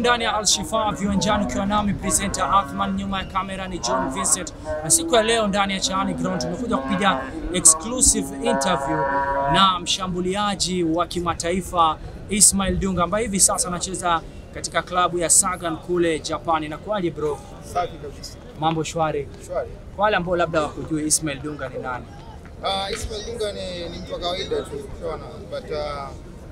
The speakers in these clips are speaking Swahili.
ndani ya Alshifa viwanjani, ukiwa nami presenter Athman, nyuma ya kamera ni John Vincent, na siku ya leo ndani ya Chaani Ground tumekuja kupiga exclusive interview na mshambuliaji wa kimataifa Ismail Dunga ambaye hivi sasa anacheza katika klabu ya Sagan kule Japani. Inakuwaje bro? Safi kabisa. Mambo shwari? Shwari. Kwa wale ambao labda wakujue Ismail Dunga ni nani? Uh, Ismail Dunga ni, ni mtu wa kawaida tu unaona, but uh,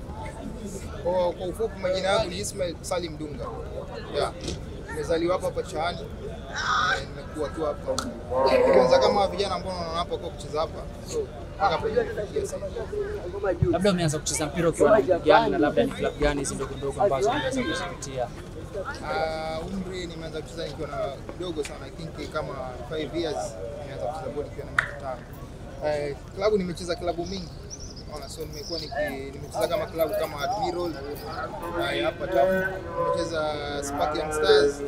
kwa, kwa ufupi majina yangu ni Ismail Salim Dunga. Yeah. Nimezaliwa hapa hapa Chaani. Eh, Nimekuwa tu hapa. Kwanza kama vijana ambao wanaona hapa kwa kucheza hapa. So mpaka hapa nimefikia sasa. Labda umeanza kucheza mpira ukiwa na umri gani, na labda ni klabu gani hizi ndogo ndogo ambazo unaweza kuzipitia? Uh, umri nimeanza kucheza nikiwa na kidogo sana, I think kama 5 years nimeanza kucheza bodi nikiwa na miaka tano. Uh, klabu nimecheza klabu mingi Unaona, so nimekuwa niki- nimecheza kama klabu kama Admiral uh, hapa town, nimecheza Spartan Stars,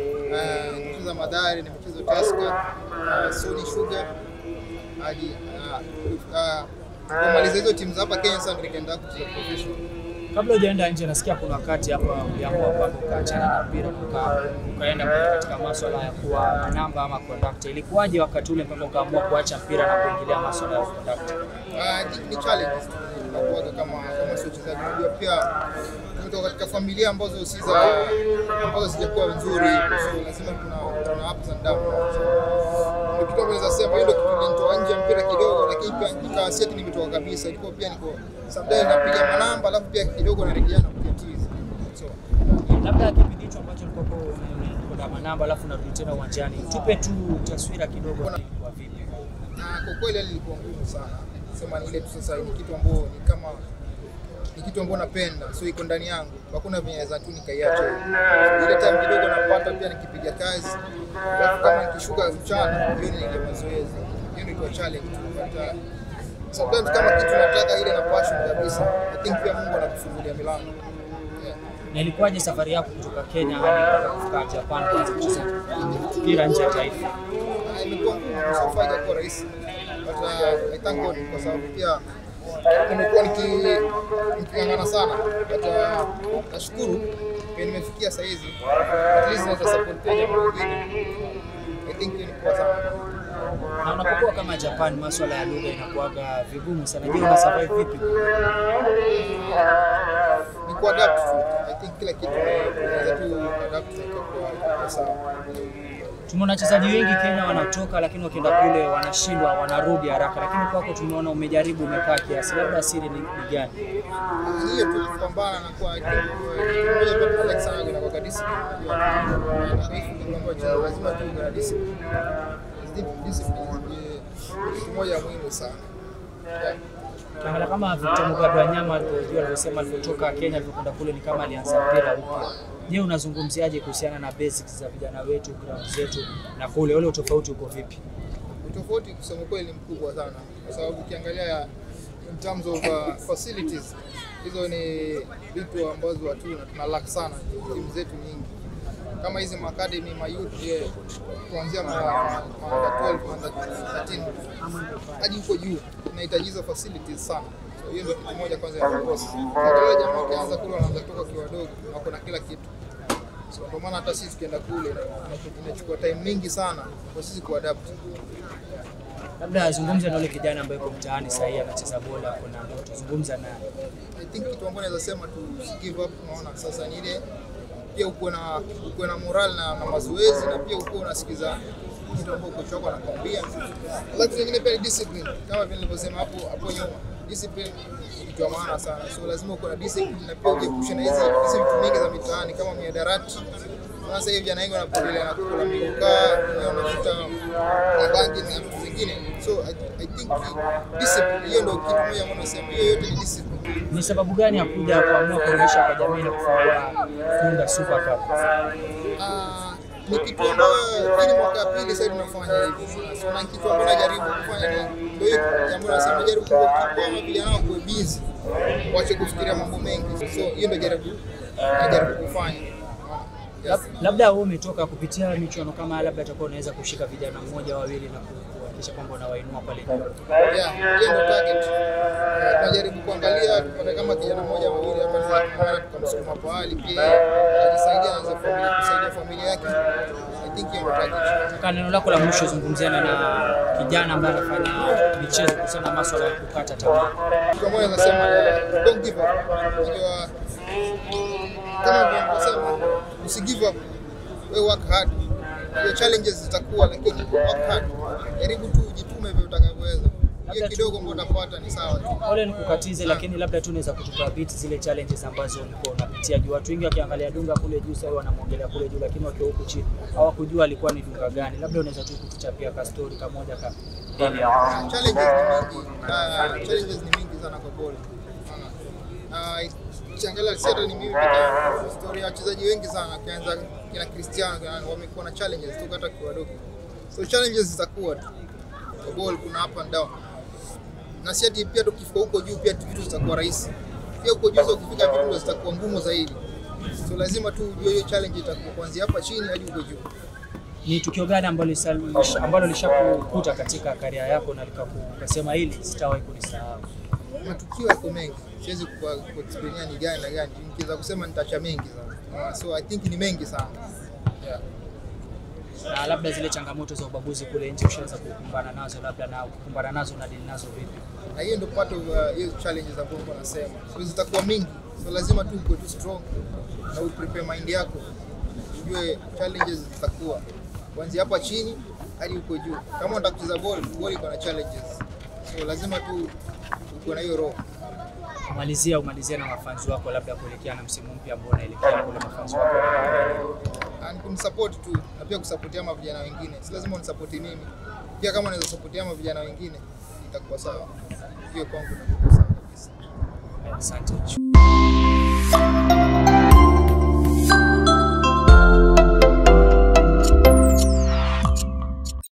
uh, nimecheza Madari, nimecheza Tusker, uh, Sony Sugar hadi uh, uh, kumaliza hizo timu za hapa Kenya, sasa nikaenda kucheza professional. Kabla hujaenda nje, nasikia kuna wakati hapa uliamua kwamba ukaachana na mpira uka, ukaenda katika maswala ya kuwa manamba ama kondakta. Ilikuwaje wakati ule mpaka ukaamua kuacha mpira na kuingilia maswala ya kondakta? Ah, ni- ni challenge nakuaga kama kama sio uchezaji. Unajua pia tumetoka katika familia ambazo si za ambazo sijakuwa nzuri, so lazima tuna tuna ups and downs. Ndio kitu ambacho naweza sema, hiyo ndio kitu kilinitoa nje ya mpira kidogo, lakini pia nikawa si ati nimetoka kabisa, ilikuwa pia niko sometimes napiga manamba, alafu pia kidogo narejea na kupiga tizi. So Labda kipindi hicho ambacho ulikuwa kuna manamba alafu unarudi tena uwanjani, tupe tu taswira kidogo kwa vipi? na kwa kweli hali ilikuwa ngumu sana, sema ni ile tu sasa, ni kitu ambacho ni kama ni kitu ambacho napenda, so iko ndani yangu, hakuna venye naweza tu nikaiacha. So, ile time kidogo napata pia nikipiga kazi, alafu kama nikishuka mchana, hiyo ni ile mazoezi, hiyo ndio ilikuwa challenge tu, but uh, sometimes kama kitu nataka ile na passion kabisa, I think pia Mungu anakufungulia milango yeah. Na ilikuwaje safari yako kutoka Kenya hadi mpaka kufika Japan kuanza kucheza mpira nje ya taifa? Ah, imekuwa ngumu, so far haijakuwa rahisi but uh, I thank God kwa sababu pia nimekuwa niki- niking'ang'ana sana but uh, nashukuru pia nimefikia saa hizi at least naweza support pia jambo lingine I think hiyo ni poa sana Na unapokuwa kama Japan, maswala ya lugha inakuwaga vigumu sana. Je, una survive vipi? ni kuadapt tu I think kila kitu unaweza tu adapt na ikakuwa ikakuwa sawa Tumeona wachezaji wengi Kenya wanatoka, lakini wakienda kule wanashindwa, wanarudi haraka, lakini kwako tumeona umejaribu, umekaa kiasi. Labda siri ni, ni gani? Ni hiyo tu kupambana na kwa kitu moja pia tunalike sana kuna kwa discipline unajua na hivi ndio ambacho lazima tu na discipline Discipline- discipline ni kitu moja muhimu sana yeah. Ukiangalia kama Victor Mugabe Wanyama alivyojua alivyosema alivyotoka Kenya alivyokwenda kule ni kama alianza mpira upya. Je, unazungumziaje kuhusiana na basics za vijana wetu, ground zetu na kule, ule utofauti uko vipi? utofauti kusema kweli ni mkubwa sana kwa sababu ukiangalia in terms of uh, facilities hizo ni vitu ambazo hatuna tuna lack sana timu zetu nyingi kama hizi maacademy ma youth yeah, kuanzia ma, ma, ma 12 ma 13 hadi huko juu inahitaji hizo facilities sana so hiyo ndio kitu moja kwanza ya kukosa wale jamaa wakianza kule wanaanza kutoka kiwa wadogo na kuna kila kitu so ndio maana hata sisi tukienda kule inachukua time mingi sana kwa sisi kuadapt Labda azungumze na yule kijana ambaye yuko mtaani sasa hivi anacheza bola, kuna ndoto, zungumza naye. I think kitu ambacho naweza sema tu si give up. Unaona sasa ni ile pia uko na uko na moral na, na mazoezi na pia uko unasikiza kitu ambacho kocha wako anakwambia. Alafu nyingine pia ni discipline, kama vile nilivyosema hapo hapo nyuma, discipline ni kitu ya maana sana, so lazima uko na discipline na pia ujiepushe na hizi hizi vitu mingi za mitaani kama miadarati. Sasa hivi vijana wengi wanapotelea na kula mikukaa, wanavuta mabangi na vitu zingine, so I, I think discipline hiyo ndio kitu moja ambacho nasema, hiyo yote ni discipline. Ni sababu gani ya kuja kuamua kurudisha kwa jamii na kufungua Tunda Super Cup? Ah, ni kitu ambayo hii ni mwaka ya pili sasa tunafanya hivi. So na kitu ambacho najaribu kufanya ni ndio hiyo jambo nasema jaribu kuwa vijana wako busy. Waache kufikiria mambo mengi. So hiyo ndio jaribu najaribu kufanya. Yes. Lab- Labda wewe umetoka kupitia michuano kama haya, labda atakuwa unaweza kushika vijana mmoja wawili na ku- kuhakikisha kwamba unawainua pale juu. Yeah, hiyo ndio target. Eh, Tunajaribu kuangalia tupate kama kijana mmoja mawili hapa tunaweza kupambana tukamsukuma pahali pia ajisaidia anze familia kusaidia familia yake. I think hiyo ndio target. Kaka, neno lako la mwisho zungumziana na kijana ambaye anafanya michezo kuhusiana na masuala ya kukata tamaa. Kitu ambacho nasema ni don't give up. Unajua kama vile tunasema usi give up. Wewe work hard. Hiyo challenges zitakuwa lakini work hard. Jaribu tu ujitume vile utakavyoweza. Hiyo kidogo ambayo utapata ni sawa tu. Pole nikukatize, lakini labda tu unaweza kutupa bit zile challenges ambazo ulikuwa unapitia juu. Watu wengi wakiangalia Dunga kule juu sasa wanamwongelea kule juu, lakini wakiwa huku chini hawakujua alikuwa ni Dunga gani. Labda unaweza tu kutuchapia ka story kamoja ka ili challenges ni mingi Ah, challenges ni mingi sana kwa boli ukiangalia si hata ni mimi peke yangu story ya wachezaji wengi sana ukianza kina Cristiano kina nani, wamekuwa na challenges tu hata kwa wadogo so challenges zitakuwa tu kwa ball kuna up and down na si ati pia tukifika huko juu pia vitu zitakuwa rahisi pia huko juu sasa ukifika vitu ndo zitakuwa ngumu zaidi so lazima tu ujue hiyo challenge itakuwa kuanzia hapa chini hadi huko juu ni tukio gani ambalo lisa- ambalo lishakukuta katika karia yako na likaku- ukasema hili sitawahi kulisahau? matukio yako mengi, siwezi ku- kuexplainia ni gani na gani. Nikiweza kusema nitacha mengi sana, so I think ni mengi sana yeah. na labda zile changamoto za ubaguzi kule nje ushaweza kukumbana nazo, labda na kukumbana nazo na dili nazo vipi? na hiyo ndio part of uh, hiyo challenges ambazo niko nasema, so zitakuwa mingi, so lazima tu uko tu strong na u prepare mind yako, ujue challenges zitakuwa kuanzia hapa chini hadi huko juu. Kama unataka kucheza ball, ball iko na challenges, so lazima tu uko na hiyo roho. Kumalizia, umalizia na mafanzi wako, labda kuelekea na msimu mpya ambao unaelekea kule, mafanzi wako Na ni kunisupport tu na pia kusapotia ama vijana wengine, si lazima unisapoti mimi, pia kama unaweza sapotia ama vijana wengine itakuwa sawa. Hiyo kwangu itakuwa sawa kabisa. asante.